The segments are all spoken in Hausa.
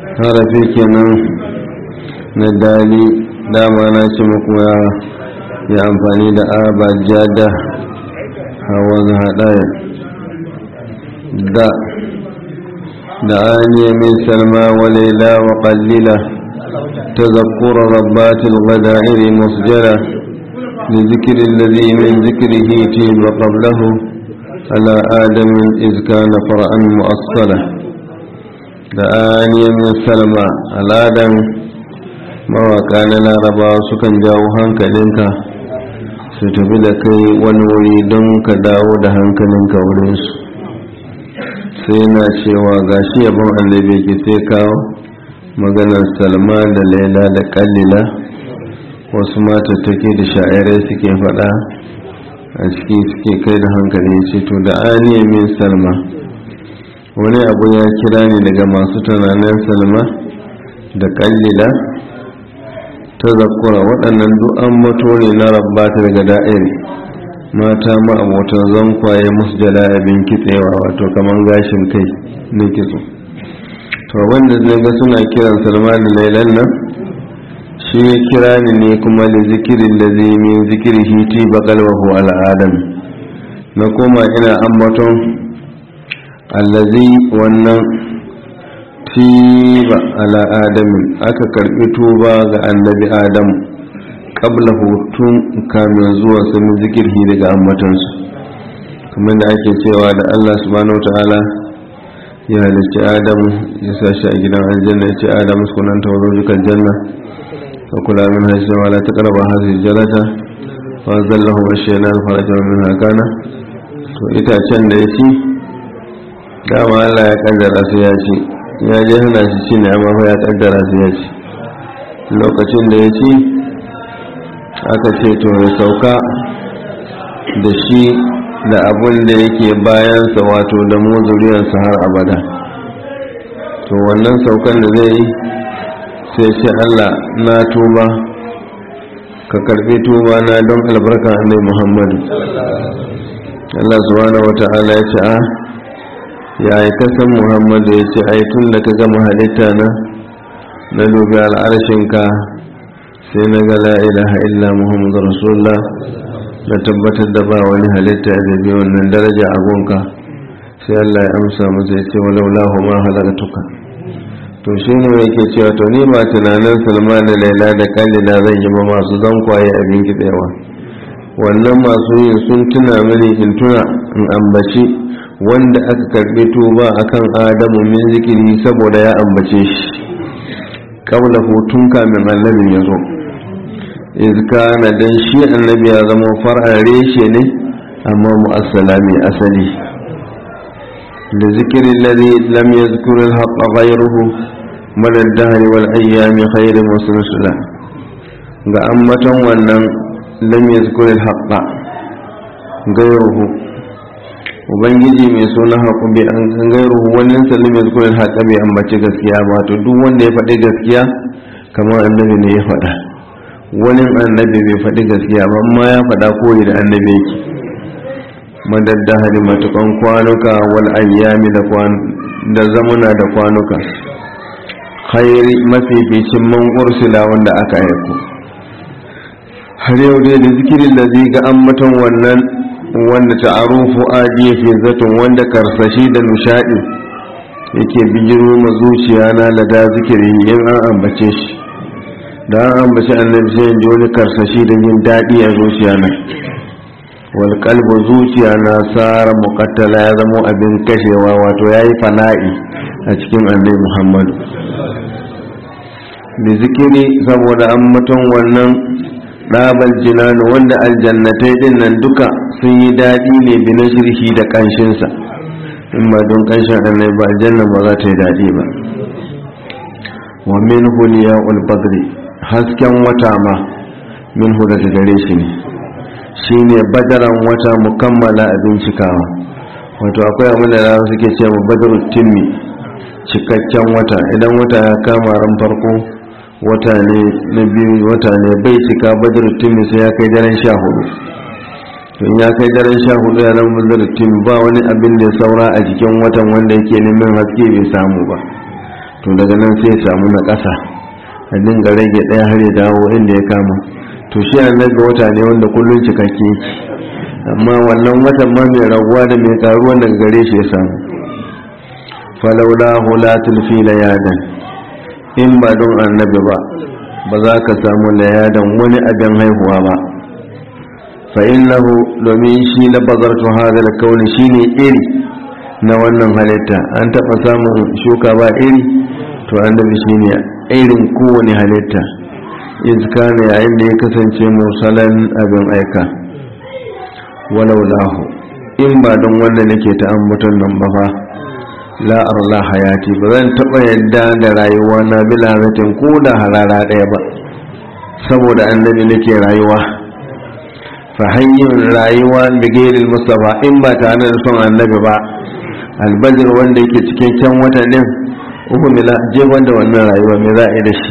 harafi kenan na dali dama na ce muku ya yi amfani da abajada hawa haɗaya da da aniya min salma wa laila wa qallila تذكر ربات الغدائر مسجلة لذكر الذي من ذكره تيب قبله على آدم إذ كان فرعا مؤصلا دعاني من سلمى على آدم mawaka na laraba sukan jawo hankalinka su tafi da kai wani wuri don ka dawo da hankalinka wurinsu sai na cewa gashi yabon annabi ke sai kawo maganar salma da laila da kallila wasu matattake da sha'irai suke faɗa a ciki suke kai da hankali ce to da aniya min salma wani abu ya kira ne daga masu tunanin salma da kallila ta zakura waɗannan du'an mato ne na rabbata daga da'iri mata ma'abotan zankwaye musu jala abin kitsewa wato kamar gashin kai na kitso to wanda zai ga suna kiran salma da lailan nan shi ya kira ni ne kuma da zikirin da zai min zikiri hiti bakalwahu al'adam na koma ina ambaton allazi wannan tiba ala adamin aka karbi tuba ga annabi adam kabla hutun kamin zuwa sami zikirhi daga ambatansu kamar da ake cewa da allah subhanahu ta'ala ya halicci adamu ya sa shi a gidan aljanna ya ce adamu sunan ta wazo jikan janna ka kula min hajji ma la taqrabu hadhihi jalata fa zallahu wa shaytan faraja min hakana to itacen da ya ci dama Allah ya kaddara su ya ci ya je hana shi ci ne amma ya kaddara su ya ci lokacin da ya ci aka ce to ya sauka da shi da abun da yake bayansa wato da mu zuriyarsa har abada to wannan saukan da zai yi sai ce Allah na tuba ka karbi tuba na don albarka annai Muhammadu Allah subhanahu wata'ala ya ce a ya yi kasan Muhammadu ya ce ai tun da ka gama halitta na na dubi al'arshinka sai na ga la ilaha illa Muhammadu Rasulullah da tabbatar da ba wani halitta ya zabi wannan daraja a gonka sai Allah ya amsa masa ya ce walau lahu ma halakatuka to shi ne yake cewa to ni ba tunanin salma da laila da kalila zan yi ba masu zankwaye abin kitsewa wannan masu yin sun tuna mini in tuna in ambaci wanda aka karbi tuba akan adamu min zikiri saboda ya ambace shi kabla hutun kamin annabin ya zo izka na dan shi annabi ya zama far'an reshe ne amma mu'assala mai asali da zikirin lalzi lam yazkuru al-haqqa ghayruhu mada dahar wal ayyami khairin wasu rusula ga ambaton wannan lam yazkur al haqqa gairuhu ubangiji mai suna haƙu bai an gairuhu wannan sallam yazkur al haqqa bai ambaci gaskiya ba to duk wanda ya faɗi gaskiya kamar annabi ne ya faɗa wani annabi bai faɗi gaskiya ba amma ya faɗa koyi da annabi yake madaddahari matukan kwanuka wal ayyami da zamuna da kwanuka khairi mafificin man ursula wanda aka aiko har yau dai da zikirin da zai ga ambaton wannan wanda ta'arufu ajiye fi zaton wanda karsashi da nishadi yake bijiro ma zuciya na lada zikiri in an ambace shi da an ambace annabi sai ji wani karsashi da yin daɗi a zuciya na wal kalbu zuciya na sara muqattala ya zama abin kashewa wato yayi fana'i a cikin annabi muhammadu da zikiri saboda an mutum wannan ɗabal jinanu wanda aljannatai din nan duka sun yi daɗi ne bi na shirki da ƙanshinsa in ba don ƙanshin annai ba aljanna ba za ta yi daɗi ba wa min huliya ulbadri hasken wata ma min daga gare shi ne shi ne badaran wata mukammala abin cikawa wato akwai abin da suke ce ma badaru timmi cikakken wata idan wata ya kama ran farko wata ne na biyu wata ne bai cika badar tumi sai ya kai daren sha hudu in ya kai daren sha hudu ya zama badar tumi ba wani abin da ya saura a jikin watan wanda yake neman haske bai samu ba to to daga nan sai ya samu na ƙasa a dinga rage ɗaya har ya dawo inda ya kama to shi annabi wata ne wanda kullum cikakke yake amma wannan watan ma mai raguwa da mai karuwa daga gare shi ya samu falaula hulatul fi layadan in ba don annabi ba ba za ka samu layadan wani abin haihuwa ba fa innahu domin shi na bazartu hadal kauni shine iri na wannan halitta an taɓa samun shuka ba iri to annabi shine irin kowane halitta iska ne yayin da ya kasance musalan abin aika walau lahu in ba don wanda nake ta ambaton nan ba fa la arla hayati ba zan taɓa yadda da rayuwa na bila zatin ko da harara ɗaya ba saboda annabi nake rayuwa fa hanyar rayuwa bigairil mustafa in ba tare da son annabi ba albajir wanda yake cikin can wata din uku mila je wanda wannan rayuwa me za a yi da shi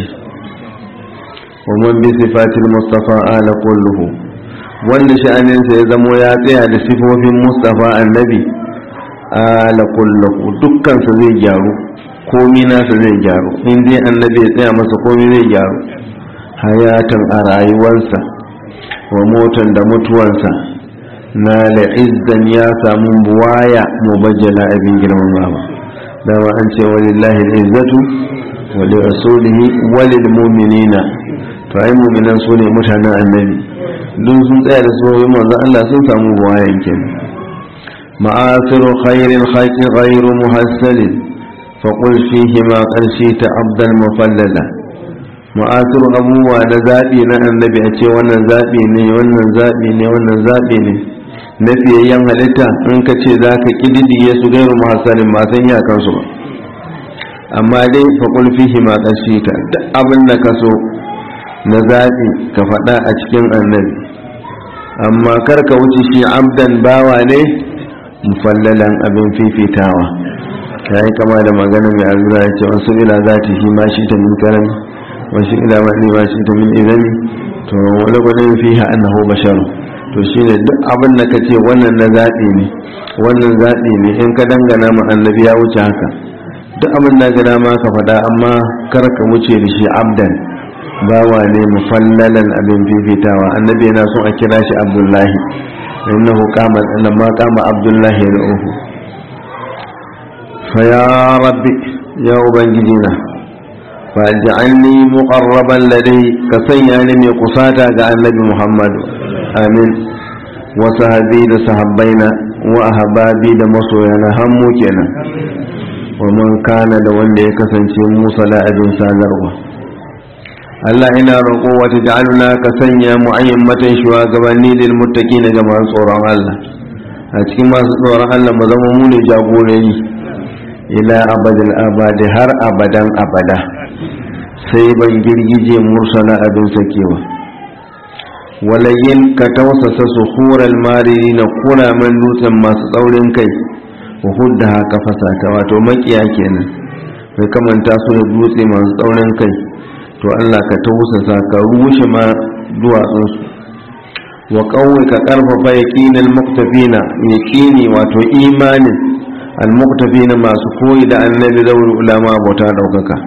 ومن بصفات المصطفى آل كله wanda sha'aninsa ya zamo ya tsaya da sifofin mustafa annabi ala kullahu dukkansa zai gyaru komi nasa zai gyaru in dai annabi ya tsaya masa komi zai gyaru hayatan a rayuwarsa wa motan da mutuwansa na la'izzan ya samu buwaya mubajjala abin girmamawa dama an ce walillahi al'izzatu wa li rasulihi wa lil mu'minina to ai mu'minan su ne mutanen annabi duk sun tsaya da soyoyin manzon Allah sun samu buwayan kenan ma'asiru khairil khalqi ghairu muhassalin fa qul fihi ma qarshi ta abdan mufallala ma'asiru abubuwa da zabi na annabi a ce wannan zabi ne wannan zabi ne wannan zabi ne na fiyayyen halitta in ka ce za ka ƙididdiye su gairu muhassalin ba san ya kansu ba amma dai fa qul fihi ma qarshi ta duk abin da ka so na zaɓi ka faɗa a cikin annabi amma kar ka wuce shi abdan bawa ne mufallalan abin fifitawa ya yi kama da magana mai azura ya ce wasu ila za ta shi ma shi ta min karami wasu ila ma ne ma shi ta min izami to wani gudun fi ha annahu basharu to shi ne duk abin da ka ce wannan na zaɓi ne wannan zaɓi ne in ka dangana ma annabi ya wuce haka duk abin da ga dama ka faɗa amma kar ka wuce da shi abdan bawa ne mufallalan abin fifitawa annabi yana son a kira shi abdullahi innahu qama lamma qama abdullahi yad'uhu fa ya rabbi ya ubangijina fa ja'alni muqarraban ladai ka sanya ni mai kusata ga annabi muhammad amin wa sahabi da sahabbaina wa ahbabi da masoyana hammu kenan wa man kana da wanda ya kasance musa la'abin sadarwa Allah ina roƙo wata ja'aluna ka sanya mu ayyamatan shugabanni lil muttaqina ga masu tsoron Allah a cikin masu tsoron Allah mu zama mu ne jagorori ila abadil abadi har abadan abada sai ban girgije mursala abin sakewa walayin ka tausasa suhural mariri na kuramen dutsen masu tsaurin kai wa hudda haka fasata wato makiya kenan mai kamanta su da dutse masu tsaurin kai to Allah ka tausasa ka rushe ma duwatsunsu wa kawai ka karfafa yaƙinin muktafina yaƙini wato imanin almuktafina masu koyi da annabi zauri ulama bauta ɗaukaka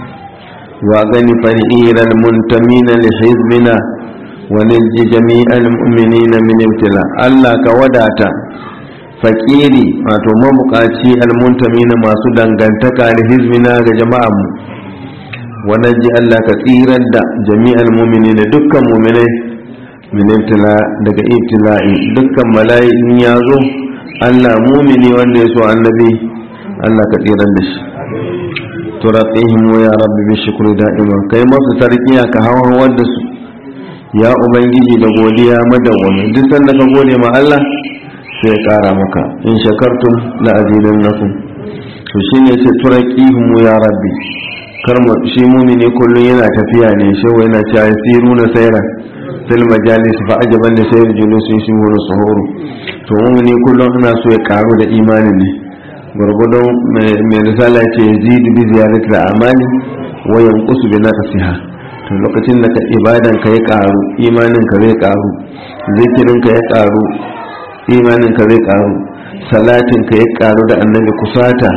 wa gani fari'irar muntamina li hizbina wa nilji jami'al mu'minina min ibtila Allah ka wadata fakiri wato mabukaci almuntamina masu dangantaka da hizbina ga jama'anmu wannan ji Allah ka tsirar da jami'al mumini da dukkan muminai min ibtila daga ibtila'i dukkan mala'ikin ya zo Allah mumini wanda ya so annabi Allah ka tsirar da shi turaqihim ya rabbi bi shukri da'ima kai masu tarkiya ka hawa da su ya ubangiji da godiya madawwami duk sanda ka gode ma Allah sai kara maka in shakartum la azidannakum to shine sai turaqihim ya rabbi karma shi mumini kullum yana tafiya ne shi wai yana cewa siru na sayran fil majalis fa ajaban da sayar julusin shi wani suhuru to mumini kullum ana so ya karu da imanin ne gurgudun mai risala ce yazidu bi ziyaratil amali wa yanqusu bi naqsiha to lokacin da ka ibadan ka ya karu imanin ka zai karu zikirin ka ya karu imanin ka zai karu salatin ka ya karu da annabi kusata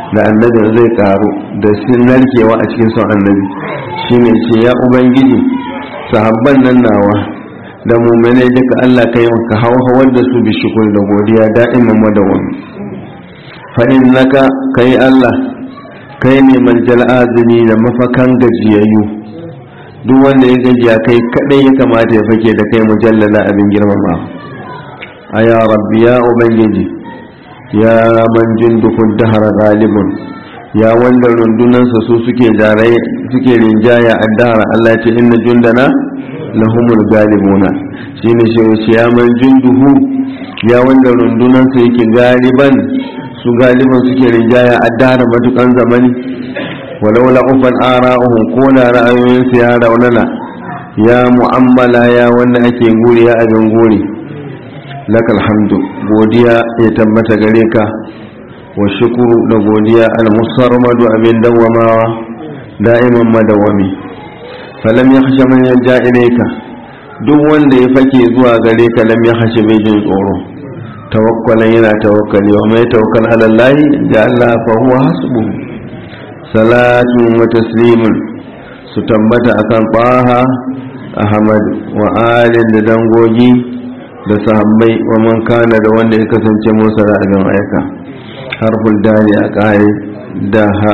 da annabin zai karu da sun narkewa a cikin son annabi shine ce ya ubangiji sahabban nan nawa da mummune duka Allah ka yi ka hauhawar da su bi shukur da godiya da'iman madawami fa innaka kai Allah kai ne maljal azumi da mafakan gajiyayyu duk wanda ya gajiya kai kadai ya kamata ya fake da kai mujallala abin girmama a ya rabbi ya ubangiji ya man jindukun dahar galibun ya wanda rundunansa su suke jarai suke rinjaya a dahar Allah ce inna jundana lahumul galibuna shine shi ya man jinduhu ya wanda rundunansa yake galiban su galiban suke rinjaya a dahar matukan zamani walau la'ufan ara'uhum ko da ra'ayoyinsu ya raunana ya mu'ammala ya wanda ake guri ya abin guri lakal hamdu godiya ya tabbata gare ka wa shukuru da godiya al-musarmadu abin dawamawa da'iman madawami falam ya hashe man yajja ilaika duk wanda ya fake zuwa gare ka lam ya hashe bai jin tsoro tawakkalan yana tawakkali wa mai tawakkal ala Allah ja Allah fa huwa hasbuhu salatun wa taslimun su tambata akan ɓaha ahmad wa alin da dangogi da sahabbai wa man kana da wanda ya kasance musa da abin aika harful dali a ƙari da ha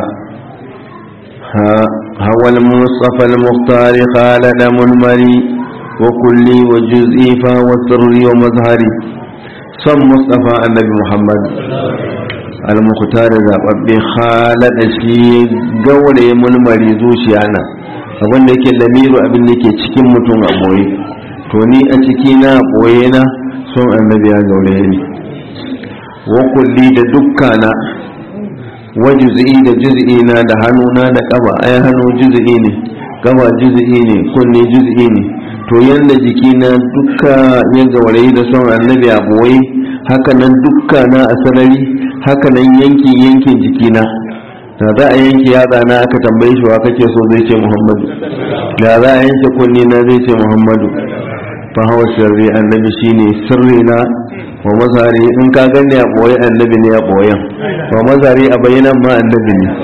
hawal mustafa al-muhtari khalada mulmari wa kulli wa juz'i fa wa sirri wa mazhari son mustafa annabi muhammad al-mukhtar zababbe khalada shi gaure mulmari zuciya na abin da yake lamiru abin da yake cikin mutum a boye to ni a ciki na boye na son annabi ya gaure ni wa kulli da dukkana wa juz'i da juz'i na da hannuna da kaba ai hannu juz'i ne kaba juz'i ne kunne juz'i ne to yanda jikina dukka ya gaurayi da son annabi a boye haka nan dukkana a sarari haka nan yankin yankin jikina da za a yanke yatsa na aka tambaye shi wa kake so zai ce muhammadu da za a yanke kunni na zai ce muhammadu fa hawa sirri annabi shine sirri na wa mazari in ka gani a boye annabi ne a boyen wa mazari a bayanan ma annabi ne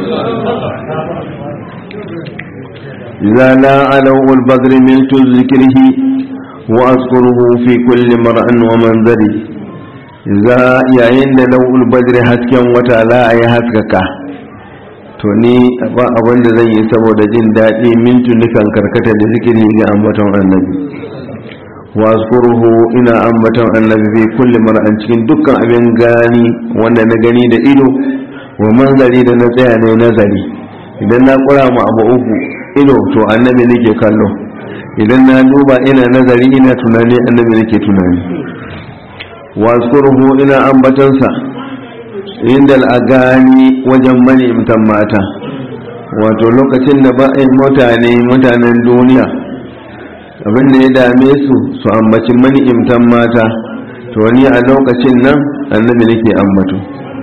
إذا لا علو البدر ملت ذكره وأذكره في كل مرء ومنظري إذا يعين لو البدر هسكا وتعالى أي هسكك to ni ba abin da zan yi saboda jin daɗi mintu nukan karkata da zikiri ga ambaton annabi wa azkuruhu ina ambaton annabi fi kulli mar'an cikin dukkan abin gani wanda na gani da ido wa manzari da na tsaya ne nazari idan na kura mu abu uku ido to annabi nake kallo idan na duba ina nazari ina tunani annabi nake tunani wa azkuruhu ina ambatonsa inda al'agani wajen manimtan mata wato lokacin da ba mutane mutanen duniya abinda ya dame su su ambaci manimtan mata to ni a lokacin nan annabi nake ambato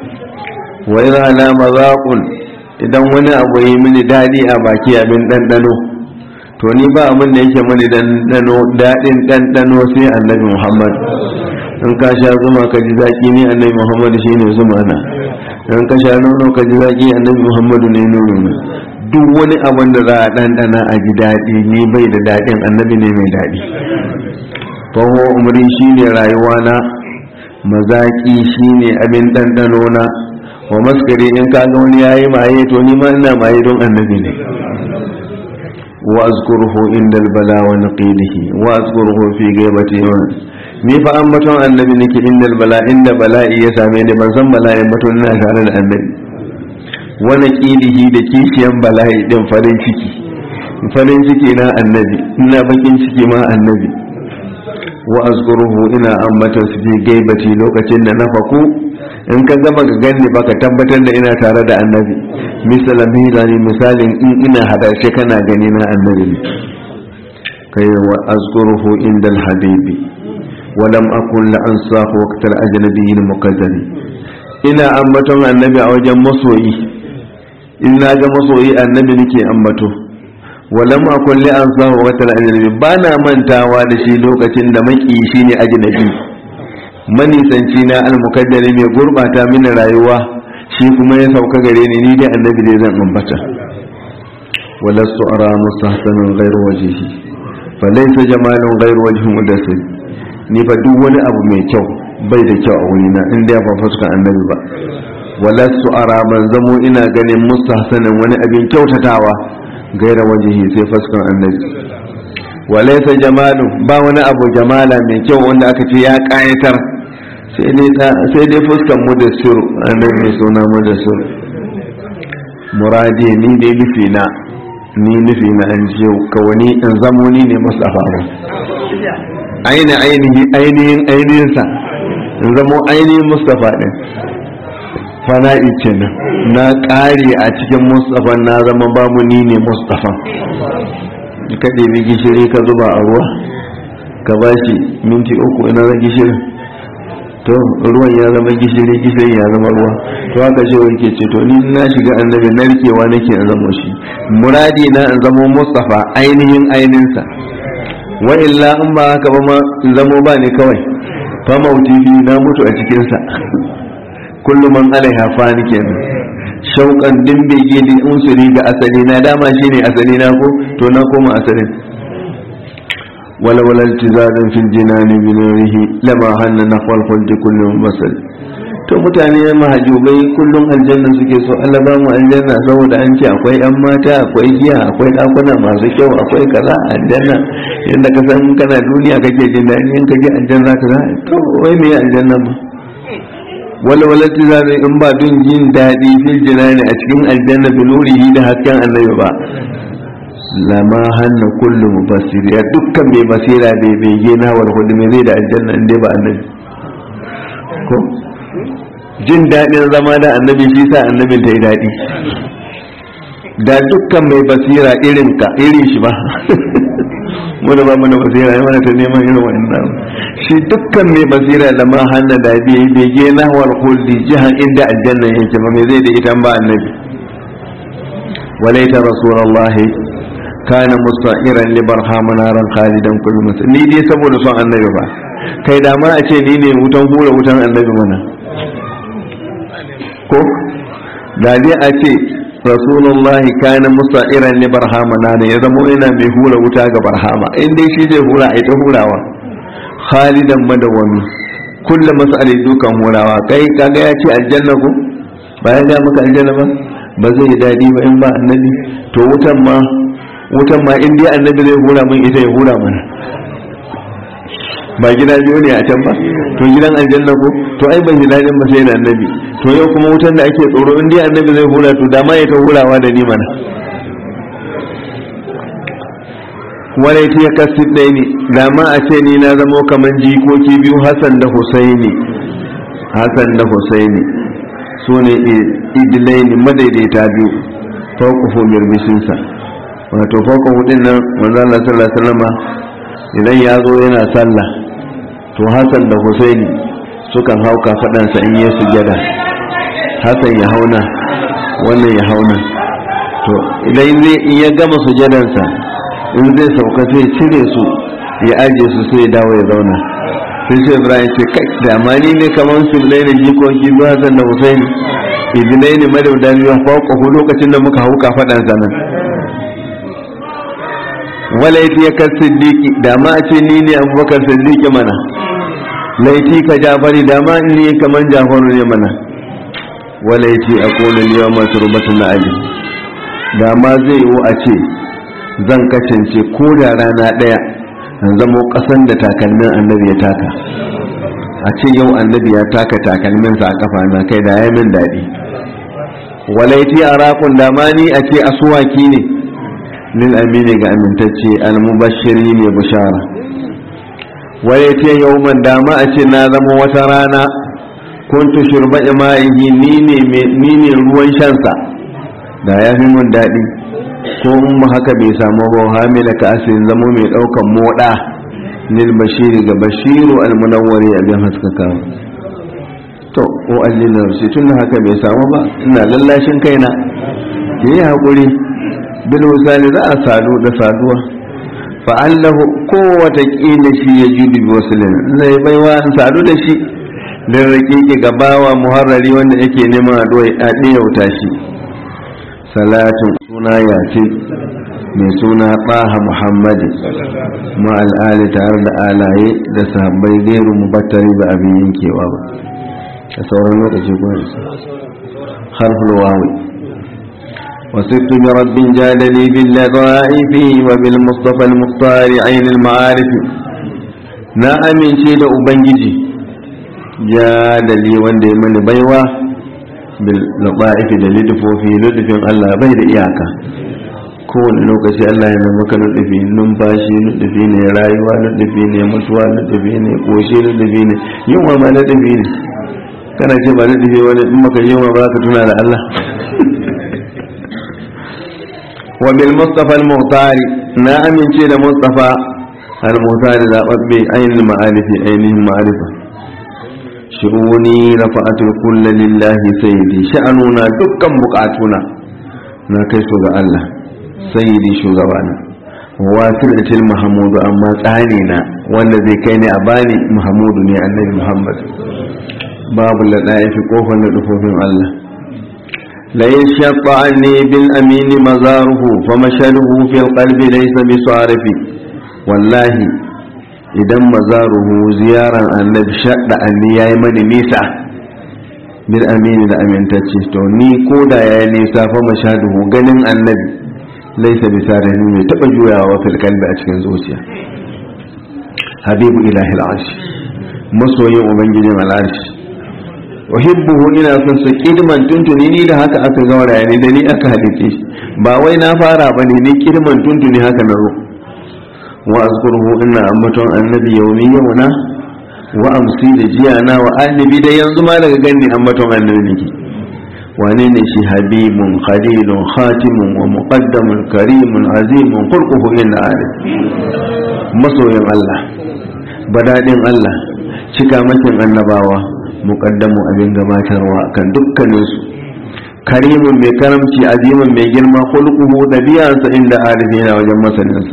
wa ina alama zaƙun idan wani abu yi mini daɗi a baki abin ɗanɗano to ni ba abin da yake mani daɗin ɗanɗano sai annabi muhammad in ka sha zuma ka ji zaki ne annabi muhammadu shi ne zuma na in ka sha nono ka ji zaki annabi muhammadu ne nono na duk wani abin da za a ɗanɗana a ji daɗi ni bai da daɗin annabi ne mai daɗi faho umri shi ne rayuwa na mazaƙi shi ne abin ɗanɗano na wa maskari in ka ga wani yayi maye to ni ma ina maye don annabi ne wa azkuruhu inda albala wa naqilihi wa azkuruhu fi ghaibati ni fa an baton annabi nake inda bala inda bala'i ya same ni ban san bala'in baton ina tare da annabi wani kilihi da kishiyan bala'i din farin ciki farin ciki na annabi ina bakin ciki ma annabi wa azkuruhu ina ambata su fi gaibati lokacin da na faku in ka gama ga ganni baka tabbatar da ina tare da annabi misalan milani misalin in ina hadashe kana gani na annabi ne kai wa azkuruhu inda habibi ولم أكن لأنصاف وقت الأجنبي المقدر ina ambaton annabi a wajen masoyi in na ga masoyi annabi nake ambato walam akun li ansa wa wata ajnabi ba na mantawa da shi lokacin da maki shi ne ajnabi manisanci na almukaddari mai gurbata mini rayuwa shi kuma ya sauka gare ni ni dai annabi dai zan ambata walastu ara mustahsanan ghairu wajhihi falaysa jamalun ghairu wajhi mudassir ni fa duk wani abu mai kyau bai da kyau a wurina in dai ba fuskan annabi ba walastu ara ban zamo ina ganin mustahsanan wani abin kyautatawa gaira wajhihi sai fuskan annabi walaysa jamalun ba wani abu jamala mai kyau wanda aka ce ya kayatar sai dai fuskan mu da suru annabi mai suna mu da suru muradi ni dai nufi na ni nufi na an jiyo kawani in zamo ni ne mustafa ba aini ainihi ainihin ainihinsa in zamo ainihin mustafa din fana'i kenan na ƙare a cikin mustafa na zama babu ni ne mustafa ka ɗebi gishiri ka zuba a ruwa ka bashi minti uku ina na gishirin to ruwan ya zama gishiri gishiri ya zama ruwa to haka ce wani ke ce to ni na shiga annabi narkewa nake in zama shi muradi na in zamo mustafa ainihin ainihinsa wa illa in ba haka ba ma in zamo ba ne kawai fa mauti fi na mutu a cikinsa kullum man alaiha fani kenan shauƙan din bege da unsuri ga asali na dama shine asali na ko to na koma asalin ولا ولا التزام في الجنان بنوره لما هن نحو الخلد كل مبصر to mutane mahajubai kullum aljanna suke so Allah ba mu aljanna saboda an ce akwai yan mata akwai giya akwai dakuna masu kyau akwai kaza aljanna yanda ka san kana duniya kake jin daɗi in ka je aljanna ka za to wai me aljanna ma wala wala tizami in ba dun jin daɗi fil jinani a cikin aljanna bi nurihi da hasken annabi ba lama hannu kullum basir ya dukkan mai basira bai bege na wal hudu mai zai da aljanna inda ba annabi ko jin daɗin zama da annabi shi sa annabin ta yi daɗi da dukkan mai basira irin ka irin shi ba mu da ba mu da basira ya mana ta neman irin wannan shi dukkan mai basira lama hannu da bai bege na wal hudu jihan inda aljanna yake ba mai zai da ita ba annabi walaita rasulullahi kana musta'iran li barhama naran khalidan kullu mus ni dai saboda son annabi ba kai da ma a ce ni ne wutan hura wutan annabi mana ko da dai a ce rasulullah kana musta'iran li barhama naran ya zama ina mai hura wuta ga barhama in dai shi zai hura ai ta hurawa khalidan madawami kullu mas'ali dukan hurawa kai kaga ya ce aljanna ko bayan ga maka aljanna ba ba zai daɗi ba in ba annabi to wutan ma wutan ma in dai annabi zai hura min ita ya hura mana ba gida biyu ne a can ba to gidan aljanna ko to ai ban ji daɗin ba sai da annabi to yau kuma wutan da ake tsoro in dai annabi zai hura to dama ya ta hurawa da ni mana wala ita ya kasi ɗaya ne dama a ce ni na zamo kamar jikoki biyu hassan da husaini hassan da husaini su ne idilai ne madaidaita biyu fauƙufu birbishinsa wato fauƙa hudun nan manzo Allah sallallahu alaihi wasallam idan ya zo yana sallah to Hassan da Husaini sukan hauka faɗansa in yi sujada Hassan ya hauna wannan ya hauna to idan zai in ya gama sujadansa in zai sauka sai cire su ya aje su sai ya dawo ya zauna sai sai Ibrahim ce kai da amani ne kamar su bilai da jikoki zuwa Hassan da Husaini idinai ne madauda biyu fauƙahu lokacin da muka hauka faɗansa nan walaiti ya kan siddiƙi da ma a ce ni ne abubakar siddiƙi mana laiti ka jafari da ma ni kamar jafaru ne mana walaiti a kolin yawan masu rubutun na ali da ma zai yiwu a ce zan kasance ko da rana ɗaya an zamo ƙasan da takalmin annabi ya taka a ce yau annabi ya taka takalminsa a kafa na kai da ya min daɗi walaiti a rakun da ma ni a ce asuwaki ne lil amini ga amintacce almubashiri ne bushara waye ce yawman dama a ce na zama wata rana kuntu shurba ima'ihi ni ne ruwan shansa da ya fi mun daɗi ko in haka bai samu ba hamila ka asirin zamo mai ɗaukan moɗa lil bashiri ga bashiru almunawwari abin haskaka to ko allina shi tun haka bai samu ba ina lallashin kaina yi haƙuri bil misali za a sadu da saduwa fa'allahu ko watakila shi ya judu bi wasu zai baiwa in sadu da shi don raƙiƙi gabawa muharrari wanda yake neman a ɗaya shi salatin suna yasin mai suna ɓaha muhammadi ma al'ali tare da alaye da sahabbai gairu mubattari ba abin yankewa ba a sauran lokaci kuma harful wawi وصرت برب جادني باللطائف وبالمصطفى المختار عين المعارف na amince da ubangiji ya dali wanda ya mani baiwa bil laqaifi da lidufofi ludufin Allah bai da iyaka kowane lokaci Allah ya maka ludufi numfashi ludufi ne rayuwa ludufi ne mutuwa ludufi ne koshi ludufi ne yunwa ma ludufi ne kana ce ba ludufi wani in maka yunwa ba ka tuna da Allah wa bil mustafa al muhtari na amince da mustafa al muhtari da babbe ainihin ma'arifi ainihin ma'arifa shi'uni rafa'atul kulli lillahi sayyidi sha'anuna dukkan bukatuna na kai su ga Allah sayyidi shugabana wasilatul mahmudu amma tsani na wanda zai kai ne a bani mahmudu ne annabi muhammad babu ladaifi kofar da dufofin Allah la yashqa anni bil amin mazaruhu famashaluhu fil qalbi laysa bisarifi wallahi idan mazaruhu ziyaran annabi shaɗa anni yayi mani nisa bil amini da amintacce to ni ko da yayi nisa fa mashaduhu ganin annabi laisa bisa da ni mai taba juyawa fil qalbi a cikin zuciya habibu ilahi al'arsh masoyin ubangijin al'arsh uhibbuhu ina son sa kidman tuntuni ni da haka aka gauraya ni da ni aka halice ba wai na fara bane ni kidman tuntuni haka na zo wa azkuruhu ina ambaton annabi yaumi yauna wa amsi da jiyana wa annabi da yanzu ma daga ganni ambaton annabi nake wane ne shi habibun khalilun khatimun wa muqaddamun karimun azimun khulquhu inna alim masoyin Allah badadin Allah cika makin annabawa muqaddamu abin gabatarwa kan dukkaninsu karimun mai karamci azimin mai girma khulquhu dabi'ansa inda arifina wajen masaninsa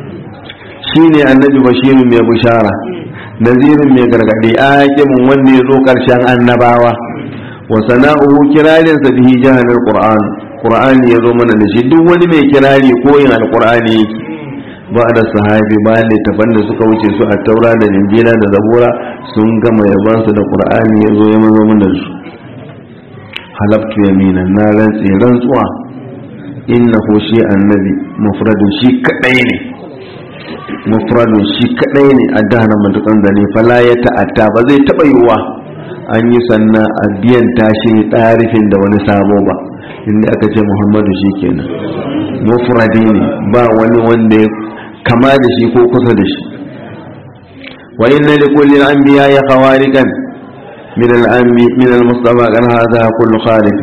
shine annabi bashiru mai bushara nazirin mai gargadi aqimun wanda ya zo karshen annabawa wa sana'uhu kirarin sa bihi jahanal qur'an qur'ani ya zo mana da shi duk wani mai kirari ko yin alqur'ani yake ba da sahabi ba littafan da suka wuce su a taura da injila da zabura sun gama yabansu da qur'ani ya zo ya mazo mana da su halaftu yamina na rantsi rantsuwa innahu shi annabi mufradun shi kadai ne mufradun shi kadai ne a dahana matukan zane fala ya ta'atta ba zai taba yiwuwa an yi sannan a biyan tashi tarifin da wani sabo ba inda aka ce muhammadu shi kenan mufradi ne ba wani wanda ya kama da shi ko kusa da shi wa inna li kulli anbiya ya khawarikan min al-anbi min al-mustafa kan hadha kullu khalifi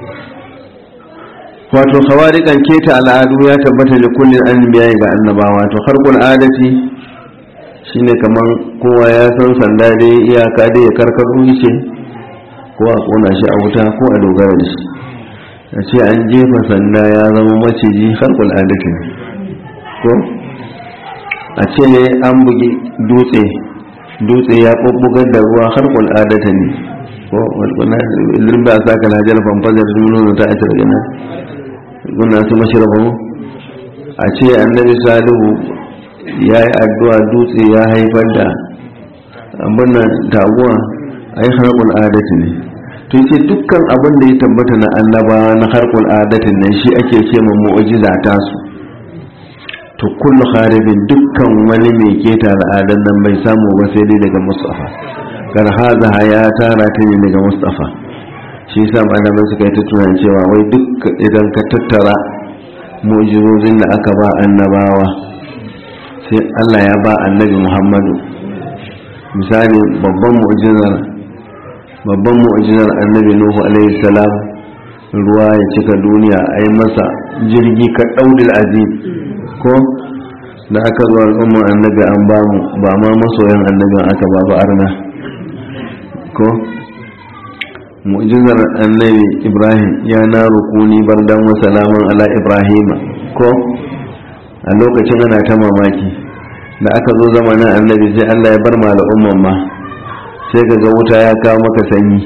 wato khawarikan keta al'adu ya tabbata da kullin anbiya ga annabawa to harkul adati shine kaman kowa ya san sanda dai iyaka dai ya karkaro shi ko a kona shi a wuta ko a dogara da shi a ce an jefa sanda ya zama maciji harkul adati ne ko a ce an bugi dutse dutse ya ɓuɓɓugar da ruwa harkul adata ne ko wani lirba a saka lajar famfazar nuna ta a daga nan guna su mashirfa mu a ce annabi salihu ya yi addu'a dutse ya haifar da abin taguwa a yi harkul adati ne to ce dukkan abin da ya tabbata na annaba na harkul adatin nan shi ake ce ma mu'ujiza ta su to kullu kharibin dukkan wani mai keta al'adan nan bai samu ba sai dai daga mustafa kar haza ya tara ta ne daga mustafa shi yasa malamai suka yi ta tunan cewa wai duk idan ka tattara mu'jizozin da aka ba annabawa sai Allah ya ba annabi Muhammadu misali babban mu'jizar babban mu'jizar annabi Nuhu alaihi salam ruwa ya cika duniya a yi masa jirgi ka daudil azim ko da aka zo al'umma annabi an ba mu ba ma masoyan annabin aka ba ba arna ko mu'jizar annabi ibrahim ya na rukuni bardan wa salaman ala ibrahim ko a lokacin ana ta mamaki da aka zo zamanin annabi sai allah ya bar ma al'umman ma sai ka ga wuta ya kawo maka sanyi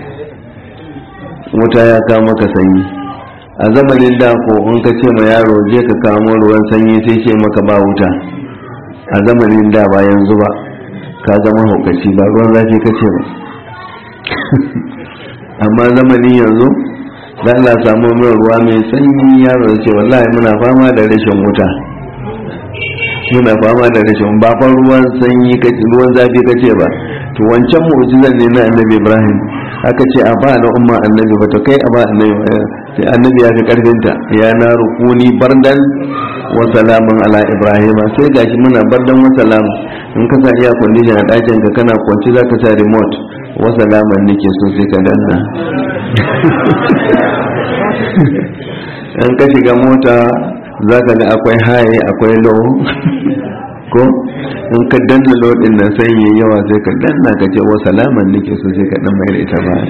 wuta ya kawo maka sanyi a zamanin da ko in ka ce ma yaro je ka kamo ruwan sanyi sai ce maka ba wuta a zamanin da ba yanzu ba ka zama haukaci ba ruwan zafi ka ce ba amma zamanin yanzu da Allah samu min ruwa mai sanyi yaro ce wallahi muna fama da rashin wuta muna fama da rashin ba fa ruwan sanyi ruwan zafi ka ce ba to wancan mu'jizar ne na annabi Ibrahim aka ce a ba na umma annabi ba to kai a ba annabi sai annabi ya fi karfinta ya na rukuni bardan wa salaman ala ibrahim sai gashi muna bardan wa salam in ka sa iya condition a ɗakin ka kana kwanci za ka sa remote wa salaman nake so sai ka danna in ka shiga mota za ka ga akwai haye akwai low ko in ka danna low din nan sai yayi yawa sai ka danna ka ce wa salaman nake so sai ka dan mai da ita ba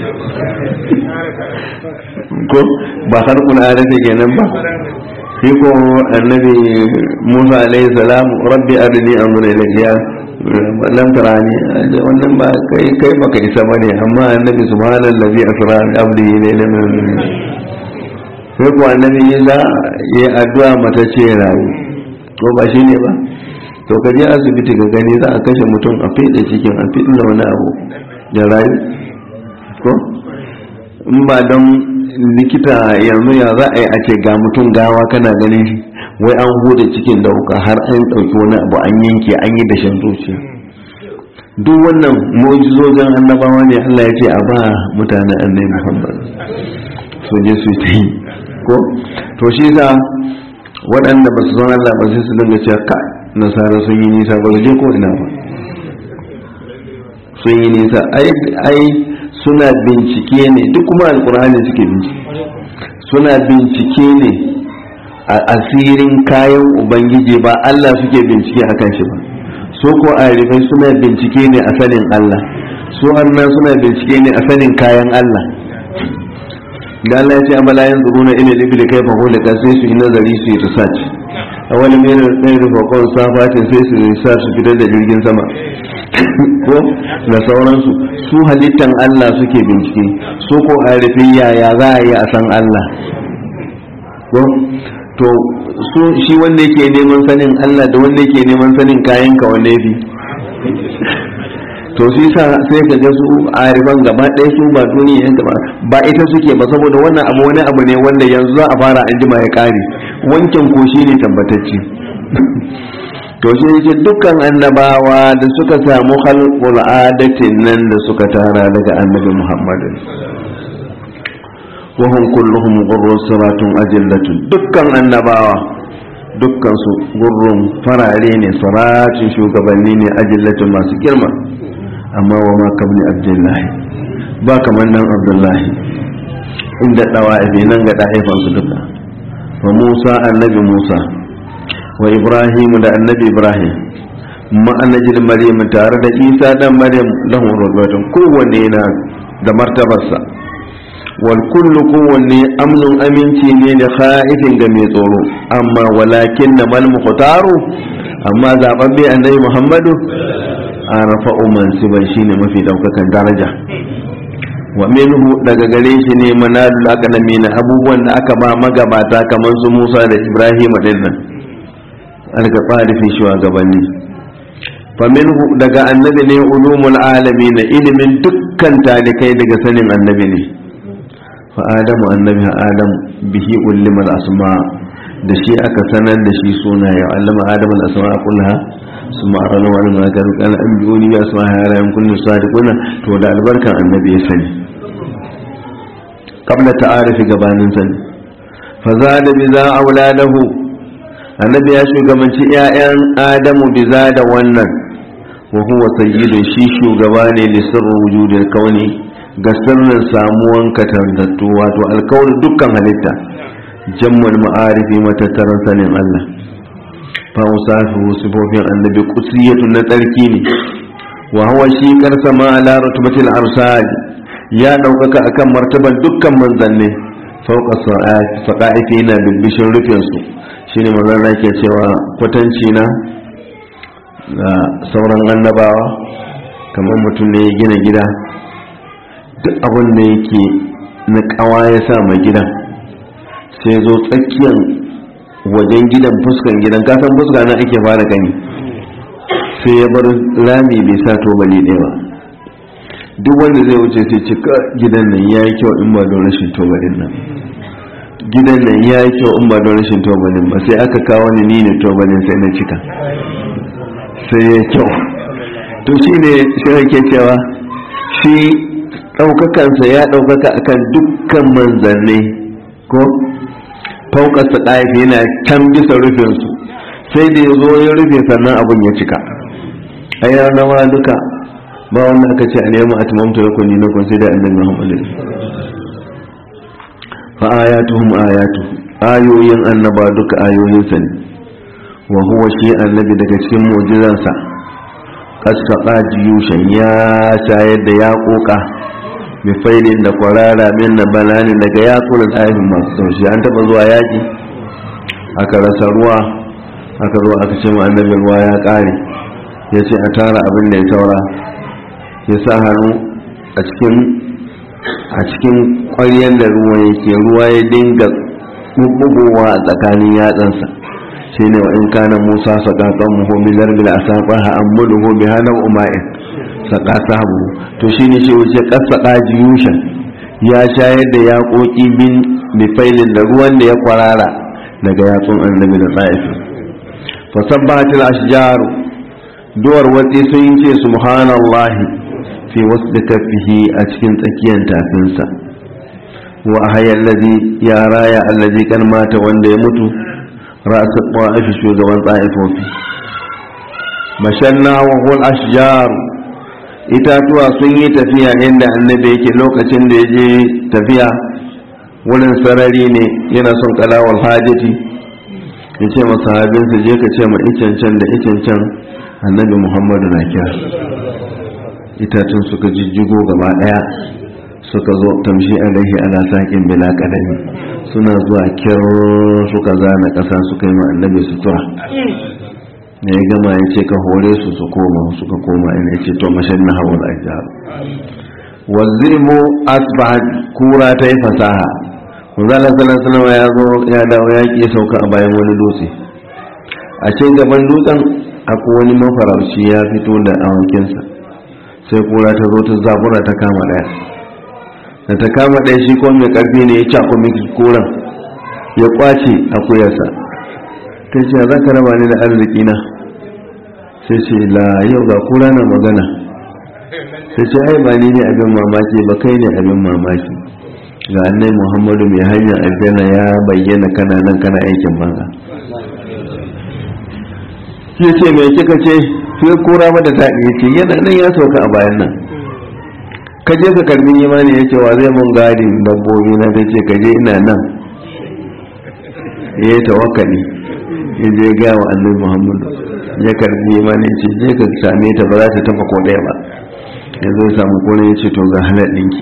ko ba har kuna adata kenan ba shi ko annabi Musa alaihi salam rabbi arini amra ilayya lam tarani wannan ba kai kai baka isa bane amma annabi subhanallazi asra bi abdihi laylan min sai ko annabi Isa ya addu'a mata ce rayu ko ba shi ne ba to ka je asibiti ka gani za a kashe mutum a fede cikin a fede wani abu da rayu ko in ba don likita yanzu ya za a yi a ce ga mutum gawa kana ganin shi wai an huda cikin da wuka har an ɗauki wani abu an yanke an yi da shan zuciya duk wannan mu'jizojin annabawa ne Allah ya ce a ba mutanen annabi Muhammad su je su yi ko to shi za waɗanda ba su san Allah ba sai su dinga cewa ka nasara sun yi nisa ba su je ko ina ba sun yi nisa ai suna bincike ne duk kuma alkur'ani suke bincike suna bincike ne a asirin kayan ubangiji ba Allah suke bincike a kan shi ba so ko arifai suna bincike ne a sanin Allah su annan suna bincike ne a sanin kayan Allah da Allah ya ce amala yin zuru na ina libi da kai faho da sai su yi nazari su yi research a wani mai da tsayin rufakon safatin sai su research su fitar da jirgin sama ko da sauransu su halittan Allah suke bincike su ko arifin yaya za a yi a san Allah ko to su shi wanda yake neman sanin Allah da wanda yake neman sanin kayan ka wanne fi to shi sa sai ka ga su arifan gaba ɗaya su ba duniya ba ba ita suke ba saboda wannan abu wani abu ne wanda yanzu za a fara an jima ya kare wancan ko shi ne tabbatacce to shi yake dukkan annabawa da suka samu halqul adatin nan da suka tara daga annabi muhammadin wa hum kulluhum ghurrun siratun ajallatun dukkan annabawa dukkan su gurrun farare ne saratin shugabanni ne ajallatun masu girma amma wa ma kabni abdullahi ba kamar nan abdullahi inda dawa nan ga ɗa'ifan su duka fa musa annabi musa wa ibrahim da annabi ibrahim ma'anajin maryam tare da isa dan maryam lahum rubbatun kowanne na da martabarsa wal kullu kowanne amnun aminci ne da khaifin ga mai tsoro amma walakin na mal mukhtaru amma zababbe annabi muhammadu arafa mansiban shine mafi daukakan daraja wa minhu daga gare shi ne manalul akalami na abubuwan da aka ba magabata kamar su musa da ibrahim din nan alka fi shugabanni faminhu daga annabi ne ulumul alami na ilimin dukkan talikai daga sanin annabi ne fa adamu annabi adam bihi ulimal asma da shi aka sanar da shi suna ya allama adam al asma kullaha suma arana wa alama ga rukan an biyuni ya asma ya rayan kullu sadiquna to da albarkan annabi ya sani qabla ta'arifi gabanin sani fa zada bi za auladahu annabi ya shugabanci 'ya'yan adamu biza da wannan wa huwa sayyidun shi shugaba ne li sirrin wujudin kauni ga sirrin samuwan katantattu wato alkawari dukkan halitta jammul ma'arifi matattaran sanin Allah fa usafi sifofin annabi qusiyatun na tsarki ne wa huwa shi karsa ma ala rutbatil arsal ya daukaka akan martaban dukkan manzanni fauka saqaifi na bibbishin rufin su shine manzon da ke cewa kwatanci na da sauran annabawa kamar mutum ne ya gina gida duk abin da yake na kawa ya sa mai gidan sai zo tsakiyar wajen gidan fuskan gidan kasan fuska na ake fara gani sai ya bar rami bai sa tobali ɗaya ba duk wanda zai wuce sai cika gidan nan ya yi kyau in ba don rashin tobalin nan gidan nan ya yi kyau in ba don rashin tobalin ba sai aka kawo ni ni ne tobalin sai na cika sai ya kyau to shi ne shi ake cewa shi ɗaukakansa ya ɗaukaka akan dukkan manzanni ko faukarsa ɗaifi yana can bisa rufinsu sai da ya zo ya rufe sannan abin ya cika a yi rawa duka ba wanda aka ce a neman atimamta ya kunni na kun sai da annabi muhammadu fa ayatuhum ayatu ayoyin annaba duka ayoyinsa ne wa huwa shi annabi daga cikin mu'jizansa kaska jiyushan ya shayar da ya koka bifailin da kwarara min na balani daga yakunan ayyukan masu taushi an taba zuwa yaki aka rasa ruwa aka zo aka ce annabi ruwa ya kare ya ce a tara abin da ya saura ya sa hannu a cikin a cikin ƙwaryar da ruwa yake ruwa ya dinga bubbugowa a tsakanin yatsansa shi ne wa in kana musa saƙaƙon muhimmi zarbil a saƙon ha'ammudu ko bi hannun uma'in saƙa sabu to shi ne shi wuce ƙasa ɗaji yushan ya shayar da yaƙoƙi bin bifailin da ruwan da ya kwarara daga yatsun annabi da tsa'ifi fasabbatil ashjaru duwar watsi sun ce subhanallahi fi wasu da kafihi a cikin tsakiyar tafinsa wa hayar lazi ya raya allazi kan mata wanda ya mutu ra'asa ƙwa'ifi shugaban tsa'ifofi mashanna wa hul ashjar itatuwa sun yi tafiya inda annabi yake lokacin da ya je tafiya wurin sarari ne yana son kalawar hajjati ya ce masahabinsa je ka ce ma icancan da icancan annabi muhammadu na kira itatun suka jijjigo gaba daya suka zo tamshi alaihi ala saƙin bila kadami suna zuwa kyar suka zana ƙasa suka yi ma annabi sutura ne ya gama ya ce ka hore su su koma suka koma ina ya ce to mashan na hawa da ajiyar wazimu asbahat kura ta yi fasaha manzala sallallahu ya zo ya dawo ya ki sauka a bayan wani dutse a cikin gaban dutsen akwai wani mafarauci ya fito da awankinsa sai kura ta zo ta zabura ta kama daya da ta kama daya shi ko mai karfi ne ya cako miki kuran ya kwace akuyarsa ta ce za ka raba ni da arziki na sai ce la yau ga kura na magana sai ce ai ba ni ne abin mamaki ba kai ne abin mamaki ga annai muhammadu mai hanyar aljanna ya bayyana kana nan kana aikin banza ya ce mai kika ce sai kura mata daɗi ya ce yana nan ya sauka a bayan nan ka je ka karbi imani ya ce wa zai mun gadin dabbobi na ta ce ka je ina nan ya yi tawakkali ya je ga wa annabi muhammadu ya karbi imani ya ce je ka same ta ba za ta tafa ko ɗaya ba ya zo samu kone ya ce to ga halar ɗinki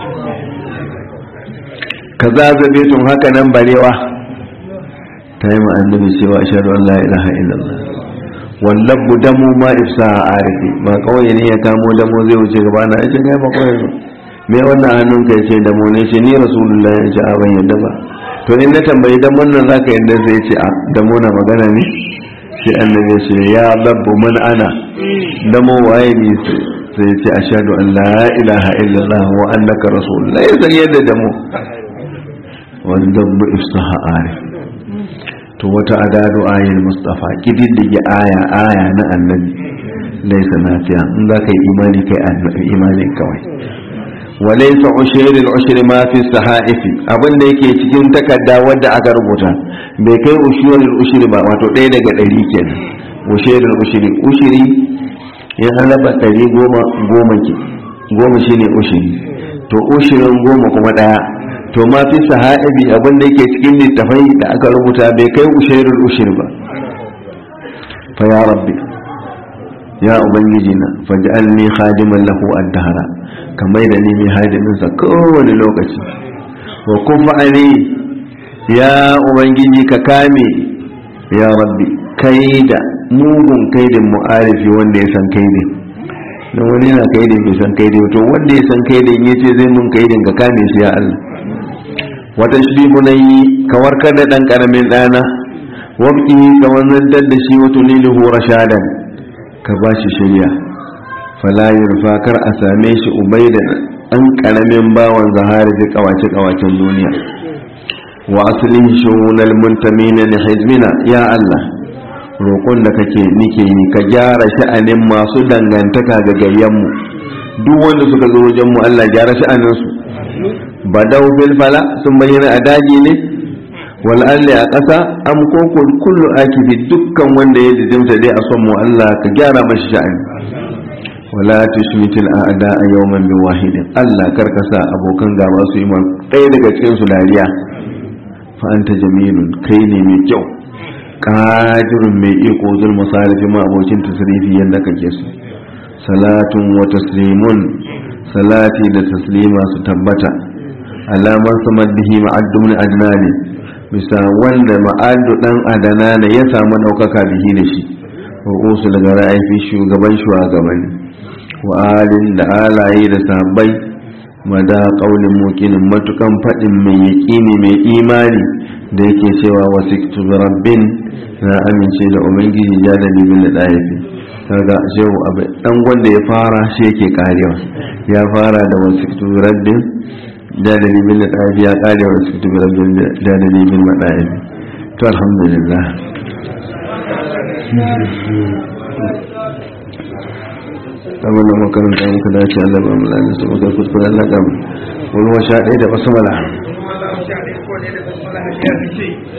ka zazabe tun haka nan barewa ta yi ma'annabi cewa shaɗu an la'ilaha illallah wallan bu damu ma ifsa a arifi ba kawai ne ya kamo damo zai wuce gaba na ya ce kai ba kawai ba me wannan hannun ka ce damo ne ce ni rasulullah ya ce a ban yadda ba to in na tambayi damon nan zaka yadda sai ce a damo na magana ne sai annabi ya ce ya labbu man ana damo waye ne sai ce ashhadu an la ilaha illallah wa annaka rasulullah ya san yadda damo wanda bu ifsaha arif to wata adadu ayin mustafa kididdige aya aya na annabi laisa nafiya in za ka yi imani kai imani kawai walaisa ushirin ushiri ma fi sahaifi abin da yake cikin takarda wadda aka rubuta bai kai ushirin ushiri ba wato ɗaya daga ɗari kenan ushirin ushiri ushiri ya halaba ɗari goma goma ke goma shine ushiri to ushirin goma kuma ɗaya to ma fi sahabi abin da yake cikin littafai da aka rubuta bai kai ushairul ushir ba fa ya rabbi ya ubangiji na faj'alni khadiman lahu ad-dahra kamar da ni mai hadimin sa kowane lokaci wa kufa ali ya ubangiji ka kame ya rabbi kai da mugun kaidin mu'arifi wanda ya san kaidin da wani yana kai da bai san kai da to wanda ya san kai da ya ce zai mun kai da ka kame shi ya Allah wata shi yi ka warkar da dan karamin dana wabki ka wannan da shi wato lilahu rashadan ka ba shi shirya fala yurfa kar a same shi ubaidan an karamin bawan zahari da kawace kawacen duniya wa asalin shugunal muntamina li hizmina ya Allah roƙon da kake nike yi ka gyara sha'anin masu dangantaka ga gayyanmu duk wanda suka zo wajen mu Allah gyara sha'anin su badau bil fala sun bayyana a daji ne wal alli a ƙasa am ko kullu akibi dukkan wanda ya jijimta dai a son mu Allah ka gyara mashi sha'ani wala tushmitil a'da a yawman bi wahidin Allah karkasa abokan gaba su yi ɗaya daga cikin su dariya fa anta jamilun kai ne mai kyau qadirun mai iko zul masarifi ma abokin tasrifi yanda kake su salatun wa taslimun salati da taslima su tabbata alamar samar bihi ma'addu min adnani bisa wanda ma'addu dan adana ne ya samu daukaka bihi da shi wa usu daga ra'ayi shugaban shugabanni wa alin da alaye da sahabbai mada kaulin mukinin matukan faɗin mai yaƙini mai imani da yake cewa wasu rabbin na amince da ubangiji ya da libin da ɗayafi kaga shehu abu ɗan wanda ya fara shi yake karewa ya fara da wasu rabbin da da libin da ɗayafi ya kare wasu rabbin da da libin da ɗayafi to alhamdulillah kamar da makaranta muka dace Allah ba mu lalata su muka kuskure Allah ga mu wani wa sha ɗaya da basmala